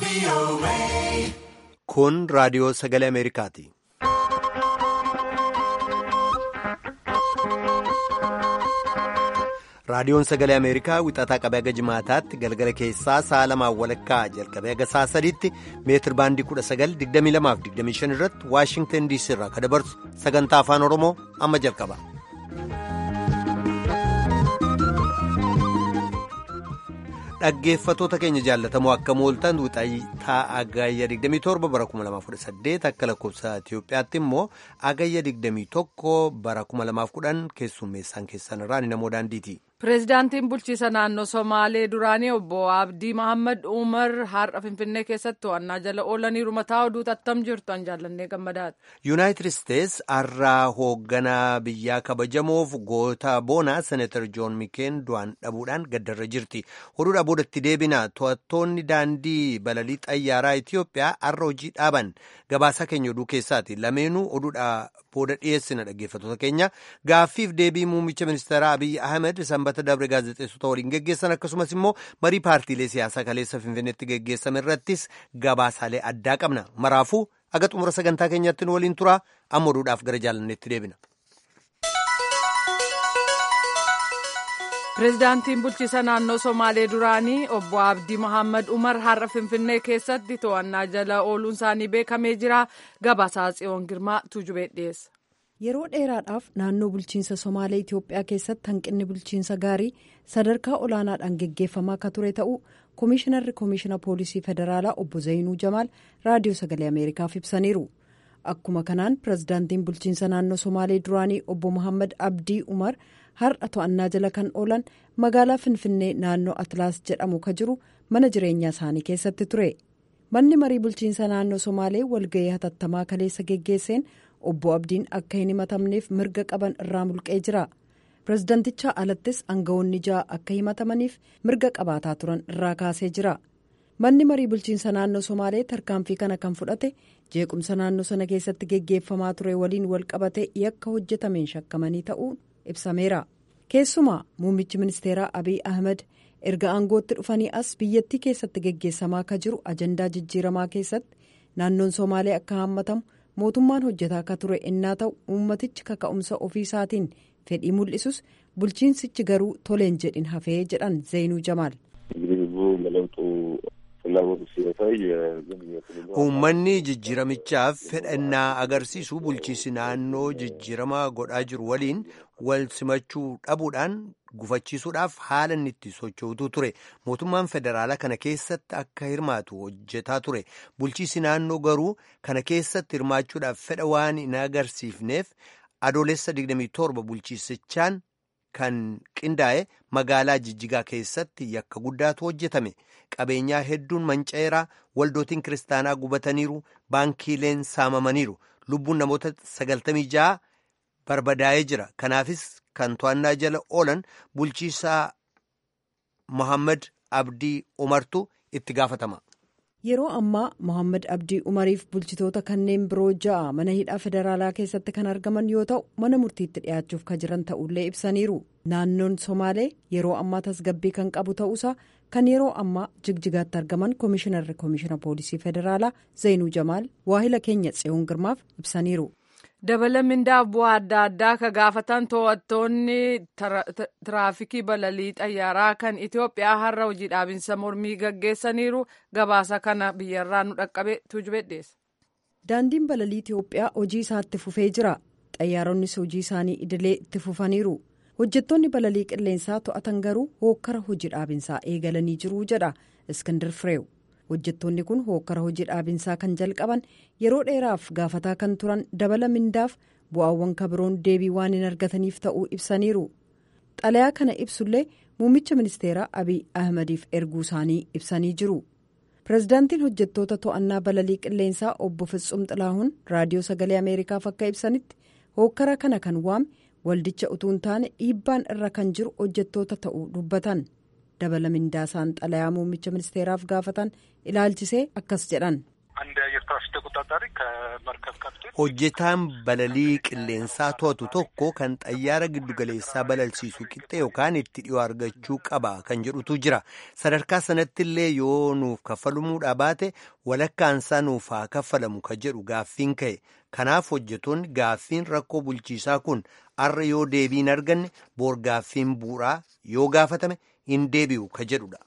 Kun raadiyoo sagalee Ameerikaati. Raadiyoon sagalee Ameerikaa wixataa qabee haga jimaataatti galgala keessaa sa'a lamaan walakkaa jalqabee haga sa'a sadiitti meetir baandii 19,2225 irratti Waashingtan DC irraa kan dabarsu sagantaa afaan Oromoo amma jalqaba. Dhaggeeffatoota keenya jaallatamoo akka mooltan wixataa agayya 27 bara 2018 akka lakkoofsa Itiyoophiyaatti immoo agayya 21 bara 2010 keessummeessaan keessan irraa ni namoo daandiiti. Pireezidaantiin bulchiisa naannoo Somaalee duraanii obbo Abdii Mohaammed Umar har'a Finfinnee keessatti to'annaa jala oolaniiru mataa oduu tattam jirtu an jaallannee gammadaadha. Yuunaayitid Isteets har'aa hoogganaa biyyaa kabajamoof goota boonaa Seneetar Joon Mikeen du'aan dhabuudhaan gaddarra jirti. Oduudhaa boodatti deebina to'attoonni daandii balalii xayyaaraa Itiyoophiyaa har'a hojii dhaaban gabaasaa keenya oduu keessaati. Lameenuu oduudhaa booda dhiyeessina dhaggeeffatoota keenya gaaffiif deebii muummicha ministeeraa Abiyyi Ahmed sanbata dabre gaazexeessota waliin geggeessan akkasumas immoo marii paartiilee siyaasaa kaleessa finfinneetti geggeessame irrattis gabaasaalee addaa qabna maraafuu aga xumura sagantaa keenyatti nu waliin tura amma oduudhaaf gara jaalanneetti deebina. Pireezidaantiin bulchiisa naannoo Somaalee duraanii obbo Abdii Mohaammed Umar har'a Finfinnee keessatti to'annaa jala ooluun isaanii beekamee jira. Gabaasaa Tsiyoon Girmaa Tuujubee dhiyeessa. Yeroo dheeraadhaaf naannoo bulchiinsa Somaalee Itiyoophiyaa keessatti hanqinni bulchiinsa gaarii sadarkaa olaanaadhaan geggeeffamaa akka ture ta'uu Komishinarri Komishina Poolisii Federaalaa obbo Zayinuu Jamaal Raadiyoo Sagalee Ameerikaaf ibsaniiru. Akkuma kanaan pireezidaantiin bulchiinsa naannoo Somaalee duraanii obbo Mohaammed Abdii Umar har'a to'annaa jala kan oolan magaalaa Finfinnee naannoo Atlaas jedhamu ka jiru mana jireenyaa isaanii keessatti ture. Manni marii bulchiinsa naannoo Somaalee walga'ii hatattamaa kaleessa geggeesseen obbo Abdiin akka hin himatamneef mirga qaban irraa mulqee jira. Pireezidantichaa alattis aangawoonni ja'a akka himatamaniif mirga qabaataa turan irraa kaasee jira. Manni marii bulchiinsa naannoo Somaalee tarkaanfii kana kan fudhate jeequmsa naannoo sana keessatti geggeeffamaa ture waliin wal qabate yakka hojjetameen shakkamanii ta'uun ibsameera. Keessumaa muummichi ministeeraa Abiy Ahmed erga aangootti dhufanii as biyyattii keessatti geggeessamaa akka jiru ajandaa jijjiiramaa keessatti naannoon Somaalee akka haammatamu mootummaan hojjetaa akka ture innaa ta'u uummatichi kaka'umsa ofii isaatiin fedhii mul'isus bulchiinsichi garuu toleen jedhin hafee jedhan Zeenuu Jamaal. Uummanni jijjiiramichaaf fedhannaa agarsiisu bulchiinsi naannoo jijjiiramaa godhaa jiru waliin wal simachuu dhabuudhaan gufachiisuudhaaf haala inni itti sochootu ture. Mootummaan federaalaa kana keessatti akka hirmaatu hojjetaa ture. Bulchiinsi naannoo garuu kana keessatti hirmaachuudhaaf fedha waan hin agarsiifneef adoolessa 27 bulchiisichaan kan qindaa'e magaalaa jijjigaa keessatti yakka guddaatu hojjetame. Qabeenyaa hedduun manca'eeraa waldootiin kiristaanaa gubataniiru baankiileen saamamaniiru lubbuun namoota sagaltamii ja'a barbadaa'ee jira kanaafis kan to'annaa jala oolan bulchiisaa Mohaammed Abdii Umartu itti gaafatama. Yeroo ammaa Mohaammed Abdii Umariif bulchitoota kanneen biroo ja'a mana hidhaa federaalaa keessatti kan argaman yoo ta'u mana murtiitti dhiyaachuuf kan jiran ta'ullee ibsaniiru. Naannoon Somaalee yeroo ammaa tasgabbii kan qabu ta'uusaa kan yeroo ammaa jigjigaatti argaman Komishinarri Komishina Poolisii Federaalaa Zeenuu Jamaal waahila keenya Tsiyoon Girmaaf ibsaniiru. dabala mindaa bu'aa adda addaa ka gaafatan to'attoonni tiraafikii balalii xayyaaraa kan Itiyoophiyaa har'a hojii dhaabinsa mormii gaggeessaniiru gabaasa kana biyyarraa nu dhaqqabe tuujubee dhiyeessa. Daandiin balalii Itiyoophiyaa hojii isaatti fufee jira. Xayyaaronnis hojii isaanii idilee itti fufaniiru. Hojjettoonni balalii qilleensaa to'atan garuu hookkara hojii dhaabinsaa eegalanii jiru jedha Iskindar Fireew. hojjettoonni kun hookkara hojii dhaabinsaa kan jalqaban yeroo dheeraaf gaafataa kan turan dabala mindaaf bu'aawwan kabiroon deebii waan hin argataniif ta'uu ibsaniiru xalayaa kana ibsullee muummicha ministeeraa abiy ahmadiif erguu isaanii ibsanii jiru pireezidaantiin hojjettoota to'annaa balalii qilleensaa obbo Fitsum Xilaahuun raadiyoo sagalee ameerikaaf akka ibsanitti hookkara kana kan waame waldicha utuu hin taane dhiibbaan irra kan jiru hojjettoota ta'uu dubbatan. dabala mindaasaan xalayaa muummicha ministeeraaf gaafatan ilaalchisee akkas jedhan. አንድ የአየር ትራፊክ ተቆጣጣሪ ተቆጣጣሪ ከመርከብ ካፕቴን hojjetaan balalii qilleensaa to'atu tokko kan xayyaara giddugaleessaa balalsiisu qixxe yookaan itti dhiyoo argachuu qaba kan jedhutu jira sadarkaa sanatti illee yoo nuuf kaffalamuudhaa baate walakkaansaa nuuf haa kaffalamu ka jedhu gaaffiin ka'e kanaaf hojjetoonni gaaffiin rakkoo bulchiisaa kun arra yoo deebii hin arganne boor gaaffiin bu'uuraa yoo gaafatame hin deebi'u ka jedhudha.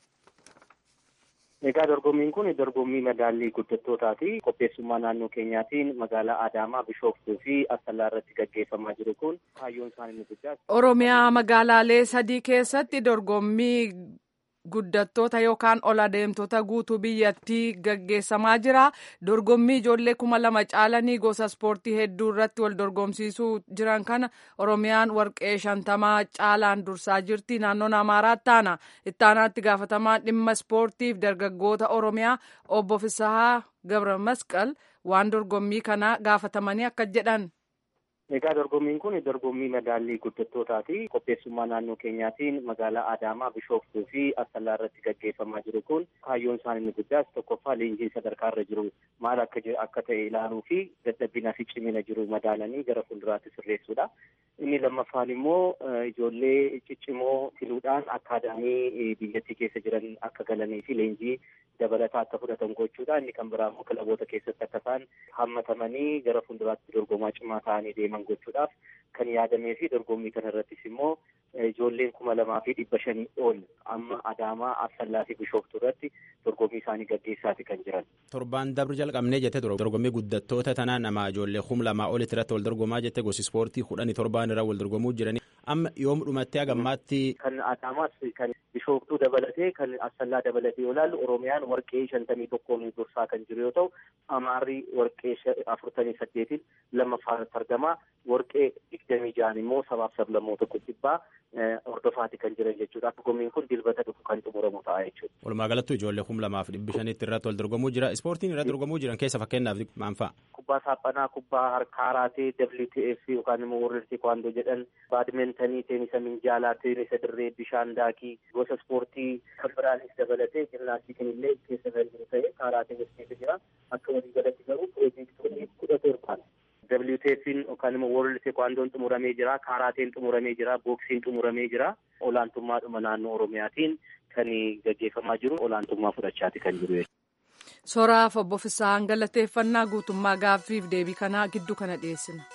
Egaa dorgommiin kun dorgommii madaallii guddattootaati. Qopheessummaa naannoo keenyaatiin magaalaa Adaamaa, Bishooftuu fi Asallaa irratti gaggeeffamaa jiru kun kaayyoon isaa inni guddaa. Oromiyaa magaalaalee sadii keessatti dorgommii guddattoota yookaan ol adeemtota guutuu biyyattii gaggeessamaa jira. Dorgommii ijoollee kuma lama caalanii gosa ispoortii hedduu irratti wal dorgomsiisuu jiran kana Oromiyaan warqee shantamaa caalaan dursaa jirti. Naannoon Amaaraatti taana. Ittaanaatti gaafatamaan dhimma ispoortiif dargaggoota Oromiyaa obbo Fisahaa Gabra Masqal waan dorgommii kana gaafatamanii akka jedhan. Egaa dorgommiin kun dorgommii madaallii guddattootaati. Qopheessummaa naannoo keenyaatiin magaalaa Adaamaa, Bishooftuu fi Asallaa irratti gaggeeffamaa jiru kun kaayyoon isaa inni guddaas tokkoffaa leenjiin sadarkaa irra jiru maal akka akka ta'e ilaaluu fi dadhabinaa fi cimina jiru madaalanii gara fuulduraatti sirreessuudha. Inni lammaffaan immoo ijoollee ciccimoo filuudhaan akaadaamii biyyattii keessa jiran akka galanii fi leenjii dabalataa akka fudhatan gochuudha. Inni kan biraa immoo kilaboota keessatti akka isaan hammatamanii gara fuulduraatti dorgomaa cimaa ta'anii deeman gochuudhaaf kan yaadamee fi dorgommii kana irrattis immoo ijoolleen kuma lamaa fi dhibba shanii ol amma Adaamaa, Asallaa fi Bishooftuu irratti dorgommii isaanii gaggeessaati kan jiran. Torbaan dabru jalqabnee jette dorgommii guddattoota tanaa nama ijoollee kuma lamaa olitti irratti wal dorgomaa jette gosi ispoortii kudhanii torbaan irra wal dorgomuu jiranii amma yoom dhumattee hagammaatti. Kan Adaamaas kan Bishooftuu dabalatee kan Asallaa dabalatee yoo ilaallu Oromiyaan warqee shantamii tokkoon dursaa kan jiru yoo ta'u Amaarri warqee afurtamii saddeetiin lammaffaatti argama warqee digdamii ja'an immoo sabaaf sablammoota dhibbaa hordofaati kan jiran jechuudha. Dorgommiin kun dilbata dhufu kan xumuramu ta'a jechuudha. Walumaa galatti ijoollee kuma lamaaf dhibbi shanitti irratti wal dorgomuu jira. Ispoortiin irratti dorgomuu jiran keessa fakkeenyaaf maal fa'a? Kubbaa saaphanaa, kubbaa harkaa kaaraatee, WTF yookaan immoo warri teekwaandoo jedhan, baadmintanii, teenisa minjaalaa, teenisa dirree, bishaan daakii, gosa ispoortii kan biraanis dabalatee jimnaastikiin illee keessa kan jiru ta'ee kaaraatee keessa jira. Akka walii galatti garuu piroojeektoonni kudha torbaadha. WTF'n yookaan immoo World Teekwaandoon xumuramee jira, kaaraateen xumuramee jira, booksiin xumuramee jira. Olaantummaadhuma naannoo Oromiyaatiin kan gaggeeffamaa jiru olaantummaa fudhachaati kan jiru jechuudha. Soraaf obbo Fisaan galateeffannaa guutummaa gaaffiif deebii kanaa gidduu kana dhiyeessina.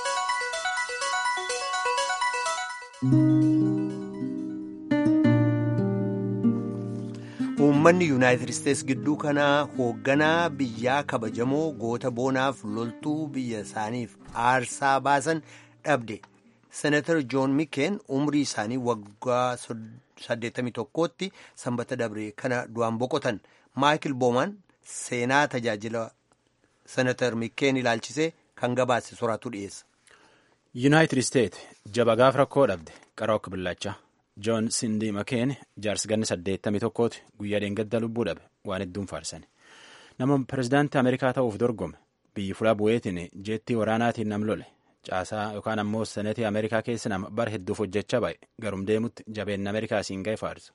uummanni yuunaayitid isteets gidduu kanaa hoogganaa biyyaa kabajamoo goota boonaaf loltuu biyya isaaniif aarsaa baasan dhabde senatar joon mikeen umrii isaanii waggaa 81tti sanbata dabre kana du'aan boqotan maayikil boomaan seenaa tajaajila senatar mikeen ilaalchisee kan gabaase soraatu dhiyeessa. yuunaayitid isteet jaba gaaf rakkoo dhabde qarook billachaa. joon sindii makeen jaarsi ganni saddeettamii tokkooti guyyaa dheengadda lubbuu dhabe waan hedduun faarsan nama pirezidaantii ameerikaa ta'uuf dorgome biyyi fulaa bu'eetiin jeettii waraanaatiin nam lole caasaa yookaan ammoo senetii ameerikaa keessa nama bara hedduuf hojjechaa ba'e garum deemutti jabeenna ameerikaa siin ga'e faarsa.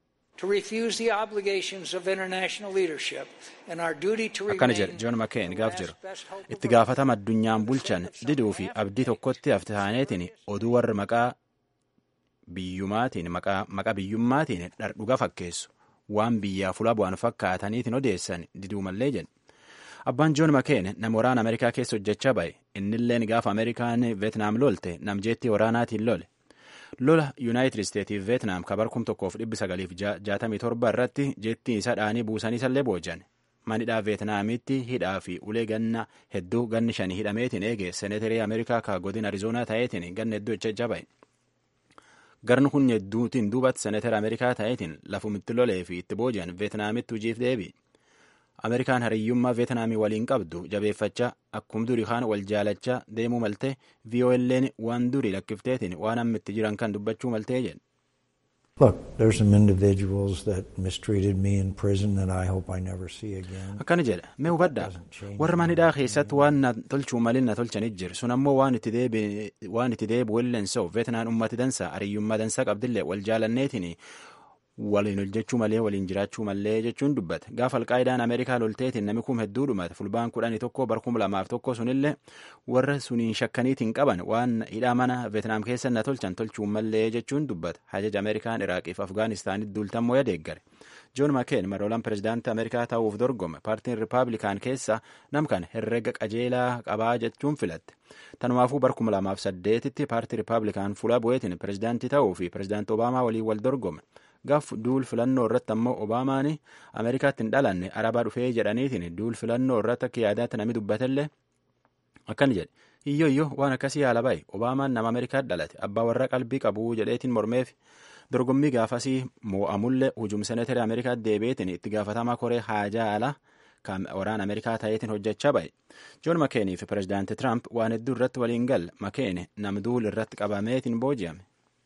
akkana jedhe joon makeen gaaf jiru itti gaafatama addunyaan bulchan diduu fi abdii tokkotti hafte taaneetiin oduu warra maqaa biyyumaatiin maqaa biyyummaatiin dhardhuga fakkeessu waan biyyaa fulaa bu'an fakkaataniitiin odeessan diduu mallee jedhe abbaan joon makeen nama waraana ameerikaa keessa hojjechaa ba'e innilleen gaafa ameerikaan veetnaam lolte namjeettii waraanaatiin lole lola yuunaayitid isteetiif veetnaam kabar kum tokkoof dhibbi sagaliif jaatamii torba irratti jeettii isa dhaanii buusanii sallee boojan manidhaa veetnaamitti hidhaa fi ulee ganna hedduu ganni shanii hidhameetiin eege seeneterii ameerikaa ka godin arizoonaa ta'eetiin ganna hedduu hojjechaa ba'e garni kun hedduutiin duubatti seneetara ameerikaa ta'eetiin lafumitti lolee fi itti booji'an veetnaamitti hojiif deebi ameerikaan hariyyummaa veetnaamii waliin qabdu jabeeffachaa akkum durii kaan wal jaalachaa deemuu maltee vii'oo'elleen waan durii lakkifteetiin waan amma itti jiran kan dubbachuu maltee jedhe. Look, there's some individuals that mistreated me in prison that I hope I never see again. Akkana jedha mee hubadhaa warra manidhaa keessatti waan na tolchuu malin na tolchanit jiru sun ammoo waan itti deebi'u illeen sa'u veetnaan ummati dansa hariyyummaa dansaa qabdillee wal jaalanneetiin waliin hojjechuu malee waliin jiraachuu malee jechuun dubbate gaafa alqaayidaan ameerikaa lolteetiin namni kum hedduu dhumate fulbaan kudhanii tokko bar kum lamaaf tokko sunillee warra suniin shakkaniitiin qaban waan hidhaa mana veetnaam keessa na tolchan tolchuu malee jechuun dubbata hajaja ameerikaan iraaqiif afgaanistaanitti duultammoo yadeeggare joon makeen maroolaan pirezidaantii ameerikaa ta'uuf dorgome paartiin ripaablikaan keessa nam kan herrega qajeelaa qabaa jechuun filatte tanumaafuu bar kuma lamaaf saddeetitti paartii ripaablikaan fuula bu'eetiin pirezidaantii ta'uu fi pirezidaantii obaamaa waliin wal dorgome gaaf duul filannoo irratti ammoo obaamaan ameerikaatti hin dhalanne arabaa dhufee jedhaniitiin duul filannoo irratti akka yaadaatti namni dubbatellee akkana jedhe iyyo iyyo waan akkasii haala bahe obaamaan nama ameerikaatti dhalate abbaa warra qalbii qabuu jedheetiin mormeef dorgommii gaafasii moo'amullee hujum seneetari ameerikaatti deebi'eetiin itti gaafatamaa koree haajaa alaa kan waraana ameerikaa ta'eetiin hojjechaa bahe joon makeenii fi pirezidaanti tiraamp waan hedduu irratti waliin galle makeeni nam duul irratti qabameetiin booji'ame.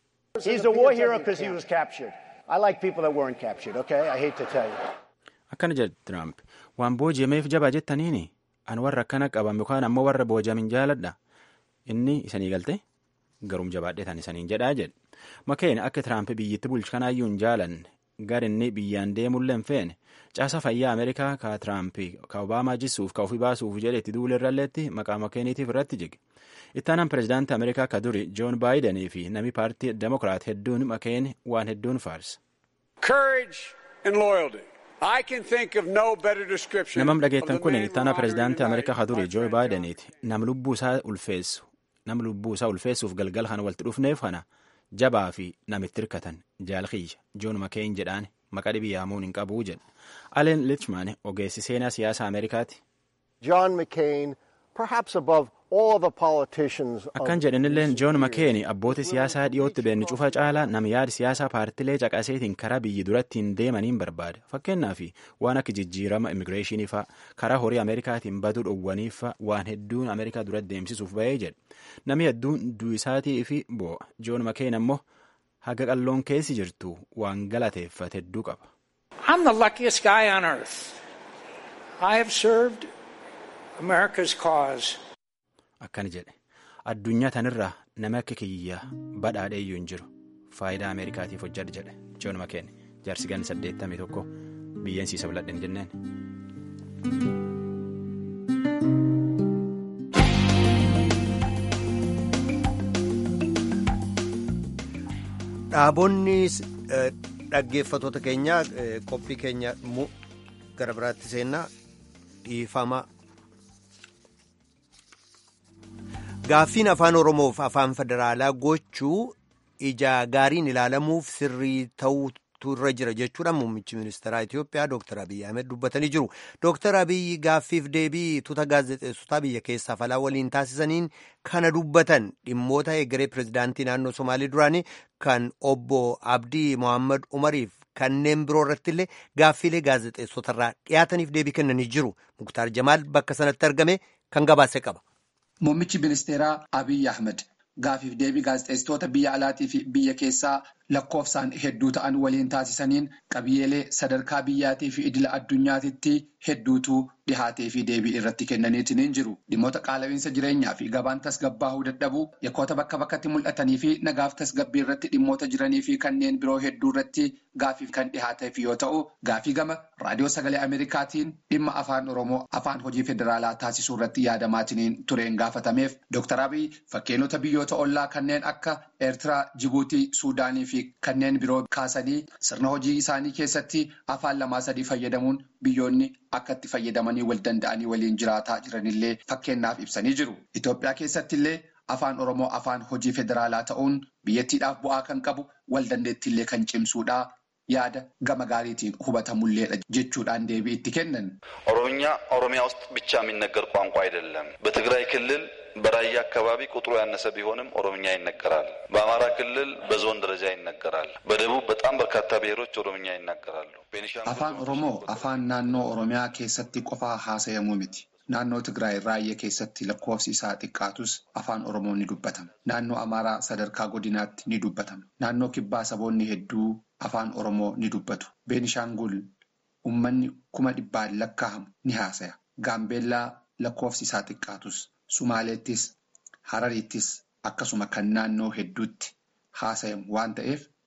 akkana jedhe tiraamp waan booji'ameef jabaa jettaniini an warra akkana qabame yookaan ammoo warra booji'amin jaaladha inni isanii galte garum jabaadhe tan isaniin jedhaa jedhe makeen akka tiraamp biyyatti bulchu kanaayyuu hin jaalanne gar inni biyyaan deemullee hin feene caasa fayyaa ameerikaa ka tiraamp ka obaamaa jisuuf ka ofii baasuuf jedhe itti duulirralleetti maqaa makeeniitiif irratti jige ittaanaan pirezidaantii ameerikaa ka duri joon baayidanii fi nami paartii demokiraat hedduun makeen waan hedduun faarsa. namam dhageettan kun ittaanaa pirezidaantii ameerikaa ka duri joo baayidaniiti nam lubbuu isaa ulfeessu nam lubbuu isaa ulfeessuuf galgala kana walitti dhufneef kana jabaa fi namitti hirkatan jaalkiyya joon makeen jedhaan maqaa dhibii yaamuun hin qabuu jedha aleen lichman ogeessi seenaa siyaasa ameerikaati. John McCain, perhaps above all other politicians. akkan jedhanilleen joon makeeni abboota siyaasaa dhiyootti beenni cufa caalaa nam yaada siyaasaa paartilee caqaseetiin karaa biyyi durattiin deemaniin barbaada fakkeenyaaf waan akka jijjiirama immigireeshinii fa'a karaa horii ameerikaatiin baduu dhowwaniif fa'a waan hedduun ameerikaa duratti deemsisuuf bahee jedhe namni hedduun du'isaatii fi boo'a joon makeen ammoo haga qalloon keessi jirtu waan galateeffate hedduu qaba. I'm the luckiest guy on earth. I have served America's cause. akkana jedhe addunyaa tanirraa nama akka kiyya badhaadheeyyuu hin jiru faayidaa ameerikaatiif hojjedha jedhe joon makeen jaarsi ganni saddeettamii tokko biyyeensiisa biladhe hin jenneen. dhaabonni dhaggeeffatoota keenya qophii keenya gara biraatti seennaa dhiifama. gaaffiin afaan oromoof afaan federaalaa gochuu ija gaariin ilaalamuuf sirrii ta'utu irra jira jechuudhaan muummichi ministeeraa Itoophiyaa Dr. Abiyyi Ahmed dubbatanii jiru. Dr. Abiyyi gaaffiif deebii tuuta gaazexeessotaa biyya keessaa falaa waliin taasisaniin kana dubbatan dhimmoota egeree pirezidaantii naannoo Somaalii duraanii kan obbo Abdii Mohaammed Umariif kanneen biroo irratti illee gaaffiilee gaazexeessotarraa dhiyaataniif deebii kennanii jiru. Muktaar Jamaal bakka sanatti argame kan gabaase qaba. Muummichi ministeeraa Abiyyi Ahmed gaafiif deebii gaazexeessitoota biyya alaatii fi biyya keessaa lakkoofsaan hedduu ta'an waliin taasisaniin qabiyyeelee sadarkaa biyyaatii fi idila addunyaatitti hedduutu dhihaatee fi deebii irratti kennaniitiin jiru. Dhimmoota qaala'iinsa jireenyaa fi gabaan tasgabbaa'uu dadhabuu yakkoota bakka bakkatti mul'atanii fi nagaaf tasgabbii irratti dhimmoota jiranii fi kanneen biroo hedduu irratti gaafiif kan dhihaateef yoo ta'u gaafii gama raadiyoo sagalee Ameerikaatiin dhimma afaan Oromoo afaan hojii federaalaa taasisuu irratti yaadamaatiin tureen gaafatameef Dr. Abiy fakkeenyota biyyoota ollaa kanneen akka Eertiraa, Jibuutii, Suudaanii fi kanneen biroo kaasanii sirna hojii isaanii keessatti afaan lamaa sadii fayyadamuun biyyoonni akka itti fayyadamanii wal danda'anii waliin jiraataa jiranillee fakkeenyaaf ibsanii jiru. Itoophiyaa keessatti illee afaan Oromoo afaan hojii federaalaa ta'uun biyyattiidhaaf bu'aa kan qabu wal dandeettiillee kan cimsuudha. yaada gama gaariitiin hubatamulleedha jechuudhaan deebii itti kennan. ኦሮምኛ ኦሮሚያ ውስጥ ብቻ የሚነገር ቋንቋ አይደለም። በትግራይ ክልል በራያ አካባቢ ቁጥሩ ያነሰ ቢሆንም ኦሮምኛ ይነገራል። በአማራ ክልል በዞን ደረጃ ይነገራል። በደቡብ በጣም በርካታ ብሔሮች ኦሮምኛ ይናገራሉ። afaan oromoo afaan naannoo oromiyaa keessatti qofaa haasa'amuu miti. Naannoo Tigraay raayyaa keessatti lakkoofsi isaa xiqqaatus afaan Oromoo ni dubbatama. Naannoo Amaaraa sadarkaa godinaatti ni dubbatama. Naannoo Kibbaa saboonni hedduu afaan Oromoo ni dubbatu. Beenishaangul uummanni kuma dhibbaan lakkaa'amu ni haasaya. Gaambeellaa lakkoofsi isaa xiqqaatus Sumaaleettis Harariittis akkasuma kan naannoo hedduutti haasayamu waan ta'eef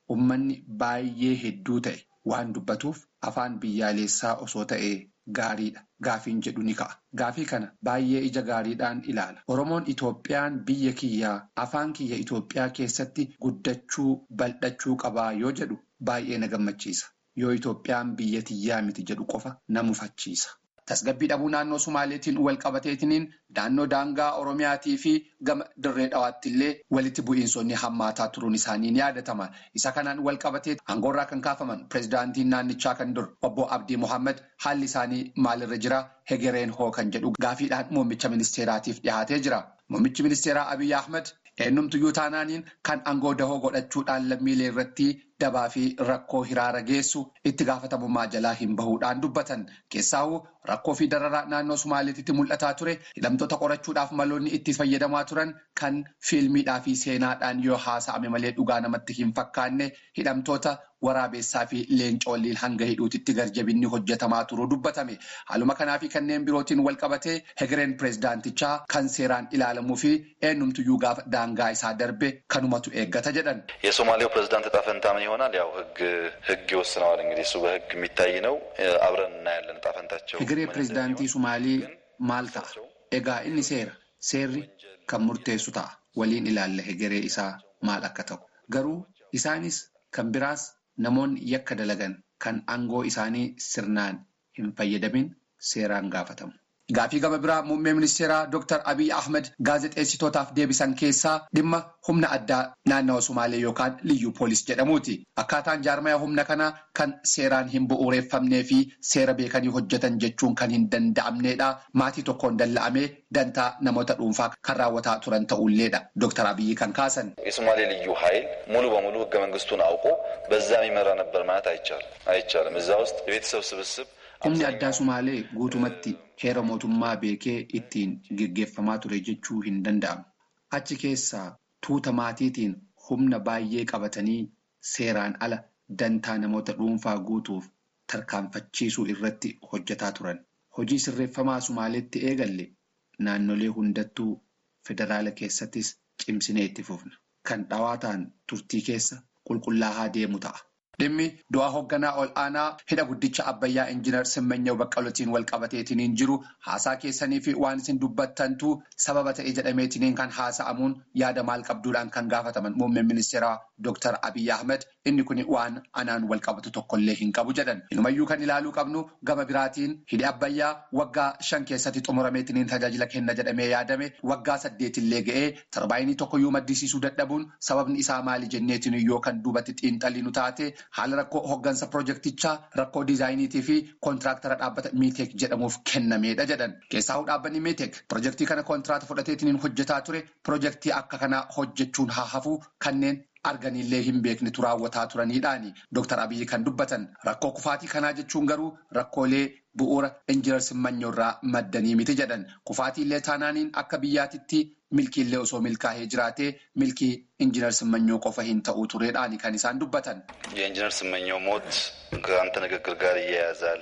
uummanni baay'ee hedduu ta'e waan dubbatuuf afaan biyyaalessaa osoo ta'e gaariidha. Gaafiin jedhu ni ka'a. Gaafii kana baay'ee ija gaariidhaan ilaala. Oromoon Itoophiyaan biyya kiyyaa afaan kiyya Itoophiyaa keessatti guddachuu bal'achuu qabaa yoo jedhu baay'ee na gammachiisa. Yoo Itoophiyaan biyya tiyyaa miti jedhu qofa na mufachiisa. Tasgabbii dhabuu naannoo Sumaaleetiin wal qabateetiniin naannoo daangaa Oromiyaatii fi gama dirree dhawaatti illee walitti bu'iinsonni hammaataa turuun isaanii ni yaadatama. Isa kanaan wal qabatee aangoorraa kan kaafaman pireezidaantiin naannichaa kan dur obbo Abdii Mohaammed haalli isaanii maalirra jira? Hegereen hoo kan jedhu gaafiidhaan muummicha ministeeraatiif dhiyaatee jira. Muummichi ministeeraa Abiyyi Ahmed eenyumtuyyuu taanaaniin kan aangoo dahoo godhachuudhaan lammiilee irratti dabaa fi rakkoo hiraara geessu itti gaafatamummaa jalaa hin bahuudhaan dubbatan. Keessaawuu rakkoo fi dararaa naannoo Sumaaleetitti mul'ataa ture hidhamtoota qorachuudhaaf maloonni itti fayyadamaa turan kan fiilmiidhaa fi seenaadhaan yoo haasa'ame malee dhugaa namatti hin fakkaanne hidhamtoota waraabessaa fi leencoolliin hanga hidhuutitti garjabinni hojjetamaa turuu dubbatame. Haaluma kanaa fi kanneen birootiin wal qabatee hegereen pireezidaantichaa kan seeraan ilaalamuu fi eenyumtuyyuu gaafa daangaa isaa darbe kanumatu eeggata jedhan. የሶማሌው ፕሬዚዳንት ዕጣ ፈንታ ምን ይሆናል? ያው ህግ ህግ ይወስነዋል። እንግዲህ እሱ በህግ የሚታይ ነው። አብረን እናያለን ዕጣ ፈንታቸው። Hegeree pireezidaantii Sumaalee maal ta'a? Egaa inni seera. Seerri kan murteessu ta'a. Waliin ilaalla hegeree isaa maal akka ta'u. Garuu isaanis kan biraas namoonni yakka dalagan kan aangoo isaanii sirnaan hin fayyadamin seeraan gaafatamu. Gaafii gama biraa muummee ministeeraa Dr. Abiy Ahmed gaazexeessitootaaf deebisan keessaa dhimma humna addaa naannawa Sumaalee yookaan liyyuu poolis jedhamuuti. Akkaataan jaarmaya humna kanaa kan seeraan hin bu'uureffamnee fi seera beekanii hojjetan jechuun kan hin danda'amneedha. Maatii tokkoon dalla'amee dantaa namoota dhuunfaa kan raawwataa turan ta'ulleedha. Dr. Abiy kan kaasan. የሶማሌ ልዩ ኃይል ሙሉ በሙሉ ህገ መንግስቱን አውቆ በዛ የሚመራ ነበር ማለት አይቻልም አይቻልም። እዛ ውስጥ የቤተሰብ ስብስብ Humni addaa Sumaalee guutumatti heera mootummaa beekee ittiin geggeeffamaa ture jechuu hin danda'amu. Achi keessaa tuuta maatiitiin humna baay'ee qabatanii seeraan ala dantaa namoota dhuunfaa guutuuf tarkaanfachiisuu irratti hojjetaa turan. Hojii sirreeffamaa Sumaaleetti eegalle naannolee hundattuu federaala keessattis cimsinee itti fufna. Kan dhawaataan turtii keessa qulqullaa'aa deemu ta'a. Dhimmi du'aa hoogganaa ol aanaa hidha guddicha Abbayyaa Injiinar Simmanyaw Baqqalootiin wal qabateetiniin jiru haasaa keessanii fi waan isin dubbattantu sababa ta'e jedhameetiniin kan haasa'amuun yaada maal qabduudhaan kan gaafataman muummeen ministeeraa Dr. Abiy Ahmed inni kun waan anaan wal qabatu tokkollee hin qabu jedhan. Inumayyuu kan ilaaluu qabnu gama biraatiin hidhi Abbayyaa waggaa shan keessatti xumurameetiniin tajaajila kenna jedhamee yaadame waggaa saddeetillee ga'ee tarbaayinii tokkoyyuu maddisiisuu dadhabuun sababni isaa maali jenneetiin yoo kan duubatti xiinxalii nu taate. Haala rakkoo hooggansa pirojektichaa rakkoo diizaayiniitii fi koontiraaktara dhaabbata miiteek jedhamuuf kennameedha jedhan. Keessaa'uu dhaabbanni miiteek pirojektii kana kontiraata fudhateetiin hojjetaa ture pirojektii akka kanaa hojjechuun haa hafu kanneen arganiillee hin beeknetu raawwataa turaniidhaani. Dooktar Abiyyi kan dubbatan rakkoo kufaatii kanaa jechuun garuu rakkoolee bu'uura injinar Simmanyaw irraa maddanii miti jedhan. Kufaatiillee taanaaniin akka biyyaatitti milkiillee osoo milkaa'ee jiraatee milkii injinar Simmanyaw qofa hin ta'uu tureedhaani kan isaan dubbatan. የኢንጂነር ስመኘው ሞት ከአንተ ንግግር ጋር ይያያዛል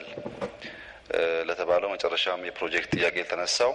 ለተባለው መጨረሻም የፕሮጀክት ጥያቄ የተነሳው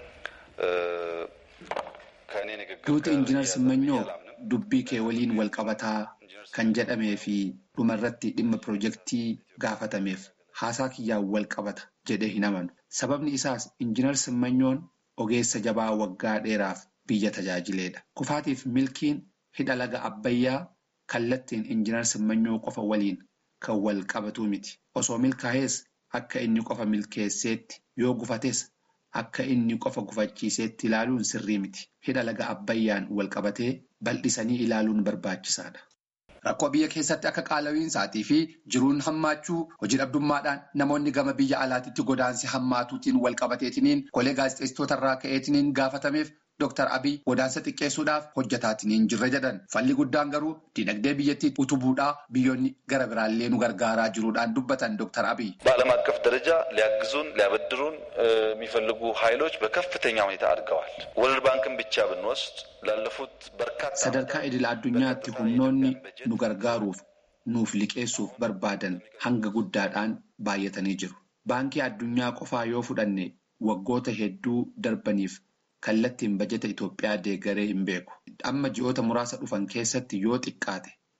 ከእኔ ንግግር Duuti injinar Simmanyaw dubbii kee waliin wal qabataa kan jedhamee fi dhumarratti dhimma pirojektii gaafatameef haasaa kiyyaan wal qabata jedhee hin amanu. Sababni isaas injinar Simmanyoon ogeessa jabaa waggaa dheeraaf biyya tajaajileedha. Kufaatiif milkiin hidha laga Abbayyaa kallattiin injinar Simmanyoo qofa waliin kan wal qabatu miti. Osoo milkaa'ees akka inni qofa milkeesseetti yoo gufates akka inni qofa gufachiiseetti ilaaluun sirrii miti. Hidha laga Abbayyaan wal qabatee bal'isanii ilaaluun barbaachisaadha. Rakkoo biyya keessatti akka qaala'iinsaatii fi jiruun hammaachuu hojii dhabdummaadhaan namoonni gama biyya alaatiitti godaansi hammaatuutiin wal qabateetiniin golee gaazexeessitoota irraa ka'eetiniin gaafatameef Dooktar Abiy godaansa xiqqeessuudhaaf hojjetaatiin jirra jedhan. Falli guddaan garuu dinagdee biyyattii utubuudhaa biyyoonni gara biraallee nu gargaaraa jiruudhaan dubbatan Dooktar Abiy. በዓለም አቀፍ ደረጃ ሊያግዙን ሊያበድሩን የሚፈልጉ ኃይሎች በከፍተኛ ሁኔታ አድገዋል። ወርልድ ባንክን ብቻ ብንወስድ ላለፉት በርካታ Sadarkaa idil addunyaatti humnoonni nu gargaaruuf nuuf liqeessuuf barbaadan hanga guddaadhaan baay'atanii jiru. Baankii addunyaa qofaa yoo fudhanne waggoota hedduu darbaniif kallattiin bajeta Itoophiyaa deeggaree hin beeku. Amma ji'oota muraasa dhufan keessatti yoo xiqqaate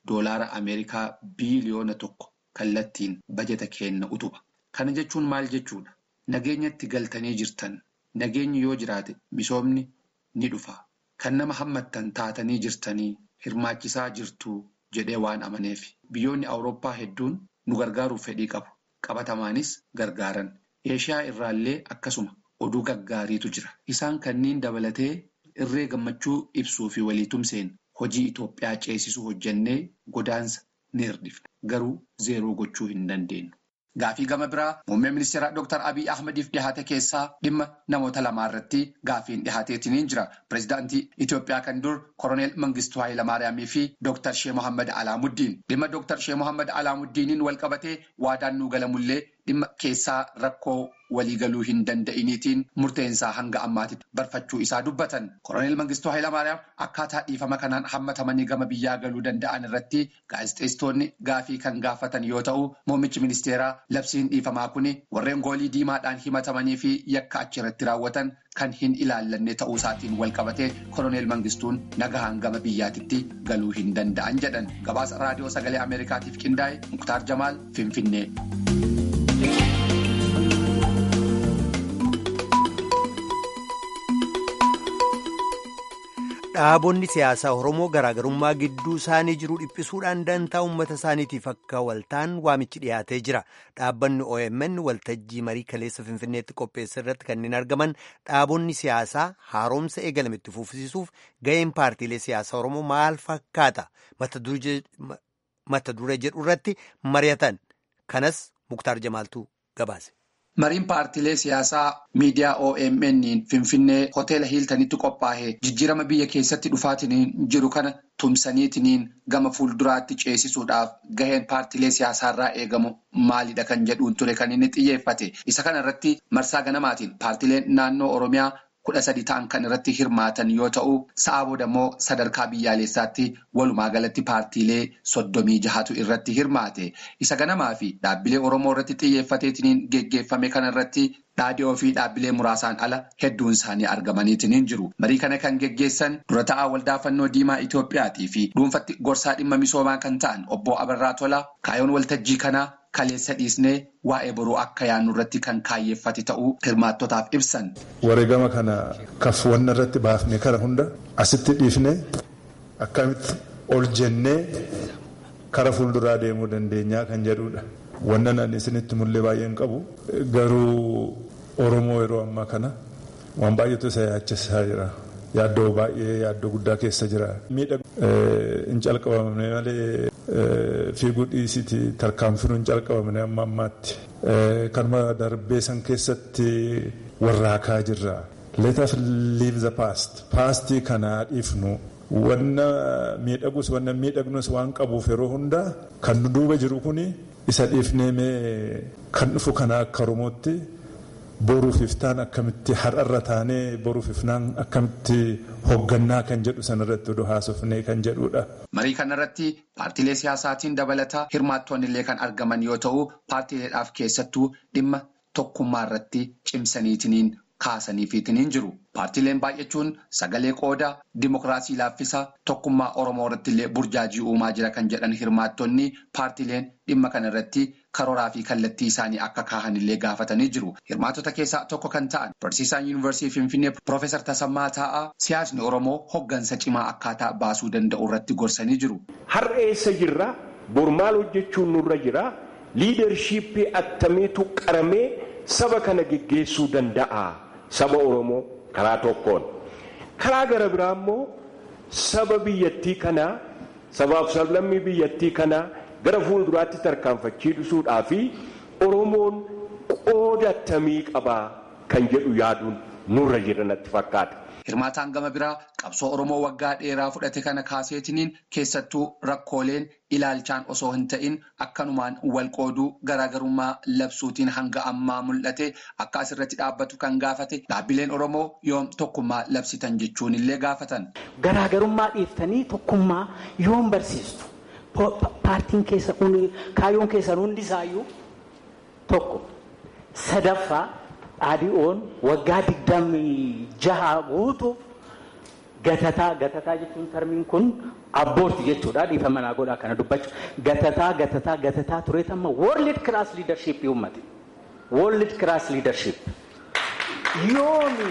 doolaara Ameerikaa biiliyoona tokko kallattiin bajeta kenna utuba. Kana jechuun maal jechuudha? Nageenyatti galtanii jirtan. Nageenyi yoo jiraate misoomni ni dhufa. Kan nama hammattan taatanii jirtanii hirmaachisaa jirtu jedhee waan amaneef. Biyyoonni Awurooppaa hedduun nu gargaaruuf fedhii qabu. Qabatamaanis gargaaran. Eeshiyaa irraallee akkasuma oduu gaggaariitu jira. Isaan kanneen dabalatee irree gammachuu ibsuu fi waliitumseen hojii Itoophiyaa ceesisuu hojjennee godaansa ni hirdifna. Garuu zeeroo gochuu hin dandeenyu. Gaafii gama biraa muummee ministeeraa Dr. Abiy Ahmediif dhihaate keessaa dhimma namoota lamaa irratti gaafiin dhihaateetiin jira. Pireezidaantii Itoophiyaa kan dur Koroneel Mangistuu Hayilamaariyaamii fi Dr. Shee Mohaammed Alaamuddiin. Dhimma Dr. Shee Mohaammed Alaamuddiiniin wal qabatee waadaan nuu galamullee dhimma keessaa rakkoo waliigaluu hin danda'iniitiin murteensaa hanga ammaatitti barfachuu isaa dubbatan. Koroneel Mangistuu Hayilamaariyaam akkaataa dhiifama kanaan hammatamanii gama biyyaa galuu danda'an irratti gaazexeessitoonni gaafii kan gaafatan yoo ta'u, muummichi ministeeraa labsiin dhiifamaa kun warreen goolii diimaadhaan himatamanii fi yakka achirratti raawwatan kan hin ilaallanne ta'uu isaatiin wal qabatee koroneel Mangistuun nagahaan gama biyyaatitti galuu hin danda'an jedhan. Gabaasa raadiyoo sagalee Ameerikaatiif qindaa'e Muktaar Jamaal Finfinnee. Dhaabonni siyaasaa Oromoo garaagarummaa gidduu isaanii jiru dhiphisuudhaan dantaa uummata isaaniitiif akka waltaan waamichi dhiyaatee jira. Dhaabbanni OMN waltajjii marii kaleessa Finfinneetti qopheesse irratti kanneen argaman dhaabonni siyaasaa haaromsa eegalame itti fufsiisuuf ga'een paartiilee siyaasaa Oromoo maal fakkaata? Mata duree jedhu irratti mari'atan. Kanas Muktaar Jamaaltuu gabaase. Mariin paartiilee siyaasaa miidiyaa OMN Finfinnee hoteela Hiiltanitti qophaa'ee jijjiirama biyya keessatti dhufaatiin jiru kana tumsaniitiin gama fuulduraatti ceesisuudhaaf gaheen paartiilee siyaasaarraa eegamu maalidha kan jedhuun ture kan inni xiyyeeffate. Isa kana irratti marsaa ganamaatiin paartiileen naannoo Oromiyaa kudha sadi ta'an kan irratti hirmaatan yoo ta'u, sa'a booda immoo sadarkaa biyyaalessaatti walumaa galatti paartiilee soddomii jahatu irratti hirmaate. Isa ganamaa fi dhaabbilee Oromoo irratti xiyyeeffateetiin geggeeffame kana irratti dhaadhiyoo fi dhaabbilee muraasaan ala hedduun isaanii argamaniitiin jiru. Marii kana kan geggeessan dura ta'aa waldaa fannoo diimaa Itoophiyaatii fi dhuunfatti gorsaa dhimma misoomaa kan ta'an obbo Abarraa Tolaa kaayoon waltajjii kanaa kaleessa dhiisnee waa'ee boruu akka yaannu irratti kan kaayyeeffate ta'uu hirmaattotaaf ibsan. Wareegama kana kafwanna irratti baafne kana hunda asitti dhiifne akkamitti ol jennee kara fuulduraa deemuu dandeenyaa kan jedhudha. Wannan ani isinitti mul'ee baay'een qabu garuu Oromoo yeroo ammaa kana waan baay'eetu isa yaachisaa jira. Yaaddoo baay'ee yaaddoo guddaa keessa jira. Miidhagina hin calqabamne malee fiiguu dhiisiti tarkaanfiin hin calqabamne amma ammaatti. Kanuma darbee san keessatti warraaqaa jirra. Let us leave the past. Paastii kana dhiifnu. Wanna miidhagus wanna miidhagnus waan qabuuf yeroo hundaa kan nu duuba jiru kuni isa dhiifnee mee kan dhufu kana akka Oromootti boruuf iftaan akkamitti har'arra taanee boruuf ifnaan akkamitti hoggannaa kan jedhu sanarratti oduu haasofnee kan jedhudha. Marii kanarratti paartiilee siyaasaatiin dabalataa hirmaattoonni illee kan argaman yoo ta'u paartiileedhaaf keessattuu dhimma tokkummaa irratti cimsaniitiniin kaasaniifiitiniin jiru. Paartiileen baay'achuun sagalee qooda dimokiraasii laaffisa tokkummaa Oromoo irratti illee burjaajii uumaa jira kan jedhan hirmaattonni paartiileen dhimma kana irratti karooraa fi kallattii isaanii akka kaahan illee gaafatanii jiru. Hirmaattota keessaa tokko kan ta'an barsiisaan yuunivarsiitii Finfinnee Piroofeesar Tasammaa Taa'aa siyaasni Oromoo hoggansa cimaa akkaataa baasuu danda'u irratti gorsanii jiru. Har'a eessa jirra? Bor maal hojjechuun nurra jira? Liidarshiippii attamiitu qaramee saba kana geggeessuu danda'a? Saba Oromoo karaa tokkoon. Karaa gara biraa immoo saba biyyattii kanaa sabaaf sablammii biyyattii kanaa gara fuulduraatti tarkaanfachiisuudhaa fi Oromoon qooda attamii qabaa kan jedhu yaaduun nurra jira natti fakkaata. Hirmaataan gama biraa qabsoo Oromoo waggaa dheeraa fudhate kana kaaseetiniin keessattuu rakkooleen ilaalchaan osoo hin ta'in akkanumaan wal qooduu garaagarummaa labsuutiin hanga ammaa mul'ate akka asirratti dhaabbatu kan gaafate dhaabbileen Oromoo yoom tokkummaa labsitan jechuun illee gaafatan. Garaagarummaa dhiiftanii tokkummaa yoom barsiistu? Paartiin keessa kaayyoon keessan hundisaayyuu tokko sadaffaa dhaadhii'oon waggaa digdamii jaha guutuuf gatataa gatataa jechuun tarmiin kun abboorti jechuudha dhiifama naa godhaa kana dubbachuu gatataa gatataa gatataa tureet amma world class leadership uummate world class leadership yoomi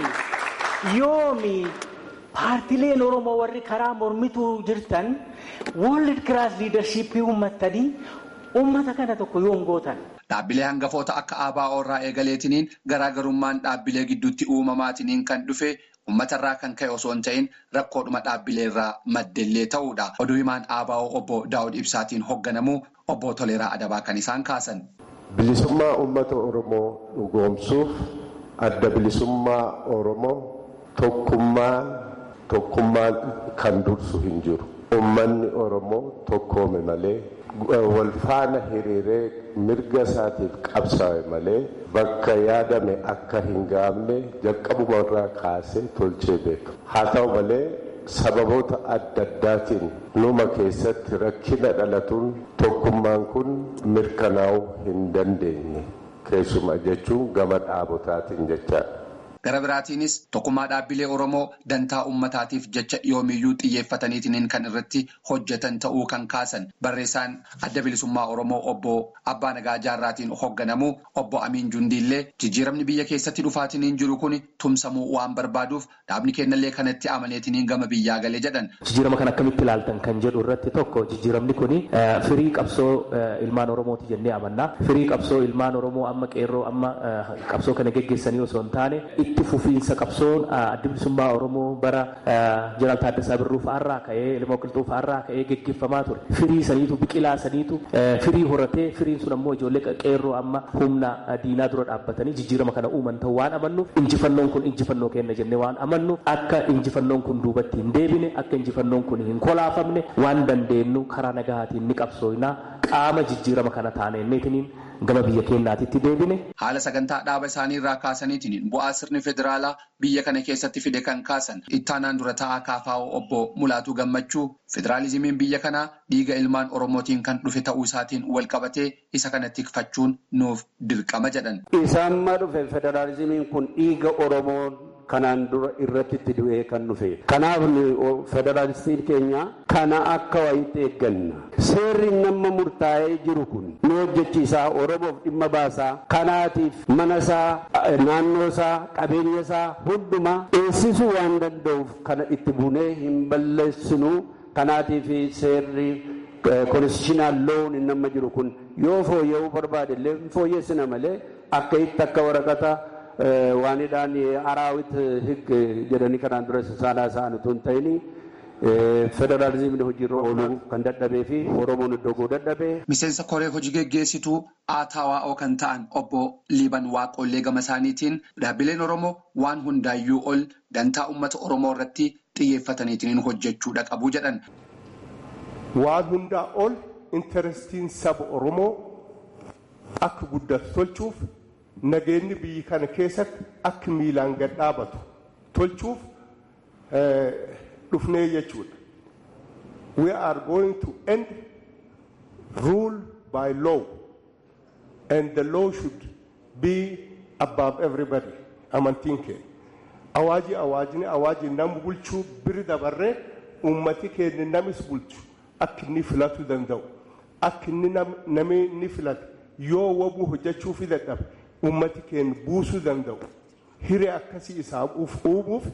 yoomi paartileen oromoo warri karaa mormituu jirtan world class leadership uummattanii uummata kana tokko yoom gootan. Dhaabbilee hangafoota akka ABO irraa eegaleetiniin garaagarummaan dhaabbilee gidduutti uumamaatiniin kan dhufe uummatarraa kan ka'e osoo hin ta'in rakkoodhuma dhaabbilee irraa maddellee ta'uudha. Oduu himaan ABO obbo Daawud Ibsaatiin hoogganamu obbo Toleeraa Adabaa kan isaan kaasan. Bilisummaa uummata Oromoo dhugoomsuuf adda bilisummaa Oromoo tokkummaan tokkummaan kan dursu hin jiru. Uummanni Oromoo tokkoome malee wal faana hiriiree mirga isaatiif qabsaa'e malee bakka yaadame akka hin gaamne jalqabumarraa kaasee tolchee beeka. Haa ta'u malee sababoota adda addaatiin numa keessatti rakkina dhalatuun tokkummaan kun mirkanaa'uu hin dandeenye keessuma jechuun gama dhaabotaatiin jechaadha. Gara biraatiinis tokkummaa dhaabbilee Oromoo dantaa uummataatiif jecha yoomiyyuu xiyyeeffataniitiin kan irratti hojjetan ta'uu kan kaasan barreessaan adda bilisummaa Oromoo obbo Abbaa Nagaa Jaarraatiin hoogganamu obbo Amiin Jundiillee jijjiiramni biyya keessatti dhufaatiin jiru kun tumsamuu waan barbaaduuf dhaabni kennallee kanatti amaneetiin gama biyyaa galee jedhan. Jijjiirama kan akkamitti ilaaltan kan jedhu irratti tokko jijjiiramni kun firii qabsoo ilmaan Oromooti jennee amanna. Firii qabsoo ilmaan Oromoo amma qeerroo amma qabsoo kana geggeessanii osoo hin taane itti fufiinsa qabsoon adda bilisummaa Oromoo bara Jeneraal Taaddasaa Birruu fa'aarraa ka'ee Ilmoo Qilxuu fa'aarraa ka'ee geggeeffamaa ture. Firii saniitu biqilaa saniitu firii horatee firiin sun ammoo ijoollee qeerroo amma humna diinaa dura dhaabbatanii jijjiirama kana uuman ta'uu waan amannuuf injifannoon kun injifannoo kenna jennee waan amannuuf akka injifannoon kun duubatti hin deebine akka injifannoon kun hin kolaafamne waan dandeenyu karaa nagahaatiin ni qabsoofnaa qaama jijjiirama kana taaneenneetiniin gama biyya keenyaatitti deebine. Haala sagantaa dhaaba isaanii irraa kaasaniitiin bu'aa sirni federaalaa biyya kana keessatti fide kan kaasan ittaanaan dura taa'aa kaafaa'oo obbo Mulaatuu Gammachuu federaalizimiin biyya kanaa dhiiga ilmaan Oromootiin kan dhufe ta'uu isaatiin wal qabatee isa kana tikfachuun nuuf dirqama jedhan. Isaamma dhufe federaalizimiin kun dhiiga Oromoon kanaan dura irratti itti du'ee kan dhufe. Kanaaf federaalistiin keenya kana akka wayitti eegganna. Seerri nama murtaa'ee jiru kun nu hojjechiisaa Oromoof dhimma baasaa kanaatiif mana isaa naannoo isaa qabeenya isaa hundumaa eessisuu waan danda'uuf kana itti buunee hin balleessinu kanaatiif seerri konstitushiinaal loon hin nama jiru kun yoo fooyya'uu barbaade illee fooyyessina malee akka itti akka waraqata waanidhaan araawit hig jedhanii kanaan dura saanaa isaan utuu hin ta'in federaalizimni hojiirra ooluu kan dadhabee fi oromoon iddoo dadhabee. Miseensa koree hojii geggeessituu ATWO kan ta'an obbo Liiban Waaqollee gama isaaniitiin dhaabbileen Oromoo waan hundaayyuu ol dantaa uummata Oromoo irratti xiyyeeffataniitiin hojjechuudha qabu jedhan. Waan hundaa ol intarestiin saba Oromoo akka guddatu tolchuuf nageenyi biyya kana keessatti akka miilaan gad dhaabatu tolchuuf dhufnee jechuudha. We are going to end rule by law and the law should be above everybody. Amantiin keenya. Awaajii awaajni awaajii nama bulchuu biri dabarree uummati keenya namis bulchu akka inni filatu danda'u. Akka inni namni ni filatu yoo wabuu hojjechuu fi dadhabe. ummati keenya buusuu danda'u hiree akkasii isaa uumuuf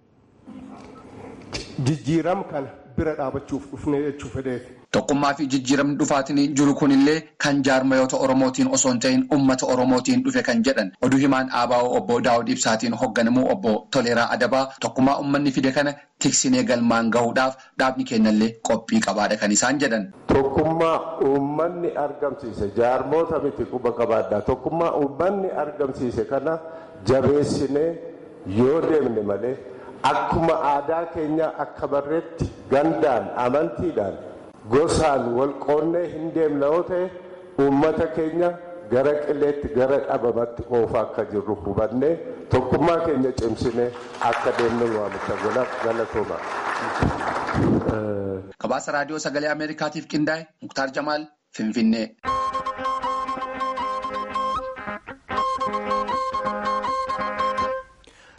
jijjiirama kana bira dhaabachuuf dhufnee jechuu fedheeti. Tokkummaa fi jijjiiramni dhufaatiin jiru kunillee kan jaarmayoota Oromootiin osoo hin ta'in uummata Oromootiin dhufe kan jedhan oduu himaan ABO obbo Daawud Ibsaatiin hoogganamu obbo Toleeraa Adabaa tokkummaa uummanni fide kana tiksinee galmaan gahuudhaaf dhaabni kennallee qophii qabaadha kan isaan jedhan. Tokkummaa uummanni argamsiise jaarmoota miti quba qabaadhaa tokkummaa uummanni argamsiise kana jabeessinee yoo deemne malee akkuma aadaa keenya akka barreetti gandaan amantiidhaan. gosaan wal qoonnee hin deemne yoo ta'e uummata keenya gara qileetti gara dhabamatti oofaa akka jirru hubannee tokkummaa keenya cimsinee akka deemnu waamicha galatooma. Gabaasa raadiyoo sagalee Ameerikaatiif qindaa'e Muktaar Jamaal Finfinnee.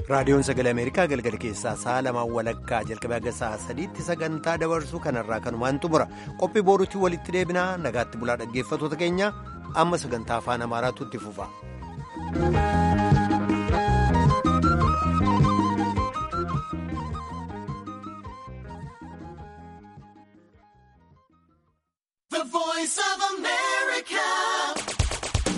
raadiyoon sagalee ameerikaa galgala keessaa sa'a lamaan walakkaa jalqabee haga sa'a sadiitti sagantaa dabarsuu kanarraa kanumaan xumura qophii booruutti walitti deebinaa nagaatti bulaa dhaggeeffatoota keenya amma sagantaa afaan amaaraatu itti fufa. The voice of America.